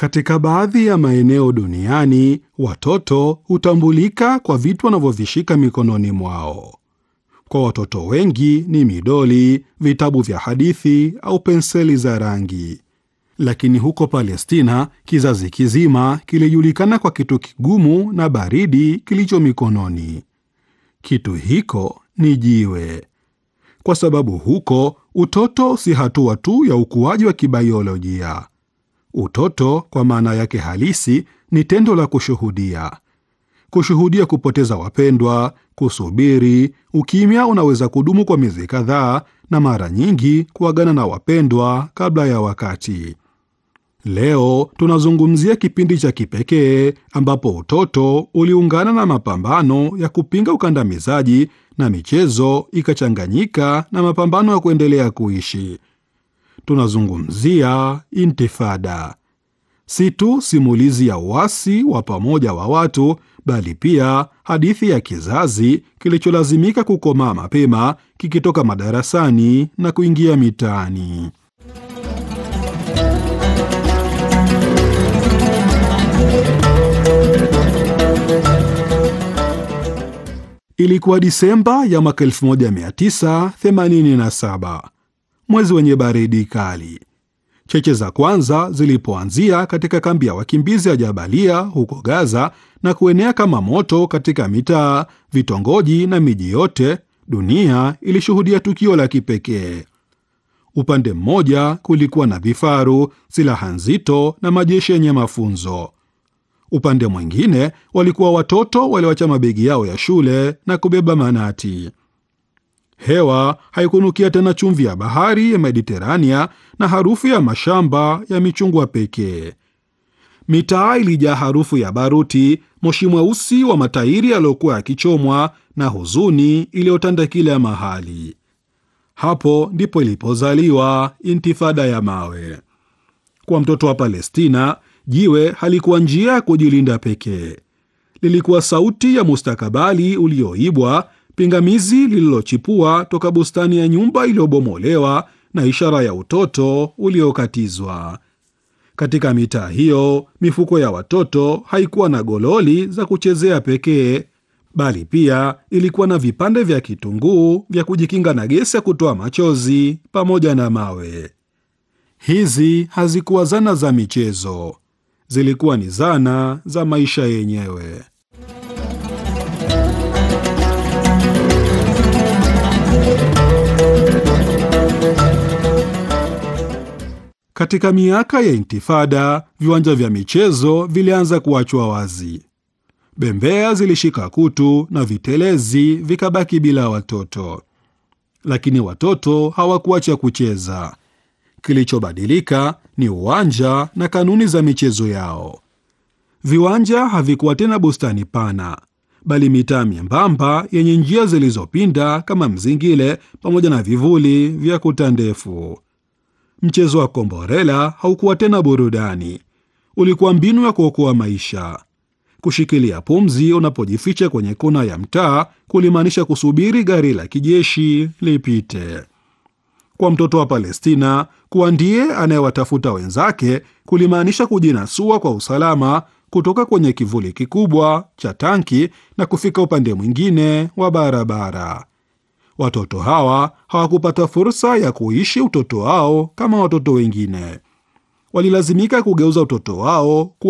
Katika baadhi ya maeneo duniani, watoto hutambulika kwa vitu wanavyovishika mikononi mwao. Kwa watoto wengi ni midoli, vitabu vya hadithi au penseli za rangi. Lakini huko Palestina, kizazi kizima kilijulikana kwa kitu kigumu na baridi kilicho mikononi. Kitu hiko ni jiwe, kwa sababu huko utoto si hatua tu ya ukuaji wa kibaiolojia. Utoto kwa maana yake halisi ni tendo la kushuhudia, kushuhudia kupoteza wapendwa, kusubiri. Ukimya unaweza kudumu kwa miezi kadhaa, na mara nyingi kuagana na wapendwa kabla ya wakati. Leo tunazungumzia kipindi cha kipekee ambapo utoto uliungana na mapambano ya kupinga ukandamizaji na michezo ikachanganyika na mapambano ya kuendelea kuishi. Tunazungumzia Intifada, si tu simulizi ya uasi wa pamoja wa watu, bali pia hadithi ya kizazi kilicholazimika kukomaa mapema, kikitoka madarasani na kuingia mitaani. Ilikuwa Disemba ya mwaka 1987, mwezi wenye baridi kali. Cheche za kwanza zilipoanzia katika kambi ya wakimbizi ya Jabalia huko Gaza na kuenea kama moto katika mitaa, vitongoji na miji yote, dunia ilishuhudia tukio la kipekee. Upande mmoja kulikuwa na vifaru, silaha nzito na majeshi yenye mafunzo. Upande mwingine walikuwa watoto walioacha mabegi yao ya shule na kubeba manati. Hewa haikunukia tena chumvi ya bahari ya Mediterania na harufu ya mashamba ya michungwa pekee. Mitaa ilijaa harufu ya baruti, moshi mweusi wa matairi yaliyokuwa yakichomwa na huzuni iliyotanda kila mahali. Hapo ndipo ilipozaliwa Intifada ya mawe. Kwa mtoto wa Palestina, jiwe halikuwa njia ya kujilinda pekee. Lilikuwa sauti ya mustakabali ulioibwa, pingamizi lililochipua toka bustani ya nyumba iliyobomolewa, na ishara ya utoto uliokatizwa. Katika mitaa hiyo, mifuko ya watoto haikuwa na gololi za kuchezea pekee, bali pia ilikuwa na vipande vya kitunguu vya kujikinga na gesi ya kutoa machozi pamoja na mawe. Hizi hazikuwa zana za michezo, zilikuwa ni zana za maisha yenyewe. Katika miaka ya Intifada, viwanja vya michezo vilianza kuachwa wazi. Bembea zilishika kutu na vitelezi vikabaki bila watoto, lakini watoto hawakuacha kucheza. Kilichobadilika ni uwanja na kanuni za michezo yao. Viwanja havikuwa tena bustani pana, bali mitaa myembamba yenye njia zilizopinda kama mzingile, pamoja na vivuli vya kuta ndefu. Mchezo wa komborela haukuwa tena burudani, ulikuwa mbinu ya kuokoa maisha. Kushikilia pumzi unapojificha kwenye kona ya mtaa kulimaanisha kusubiri gari la kijeshi lipite. Kwa mtoto wa Palestina, kuwa ndiye anayewatafuta wenzake kulimaanisha kujinasua kwa usalama kutoka kwenye kivuli kikubwa cha tanki na kufika upande mwingine wa barabara. Watoto hawa hawakupata fursa ya kuishi utoto wao kama watoto wengine. Walilazimika kugeuza utoto wao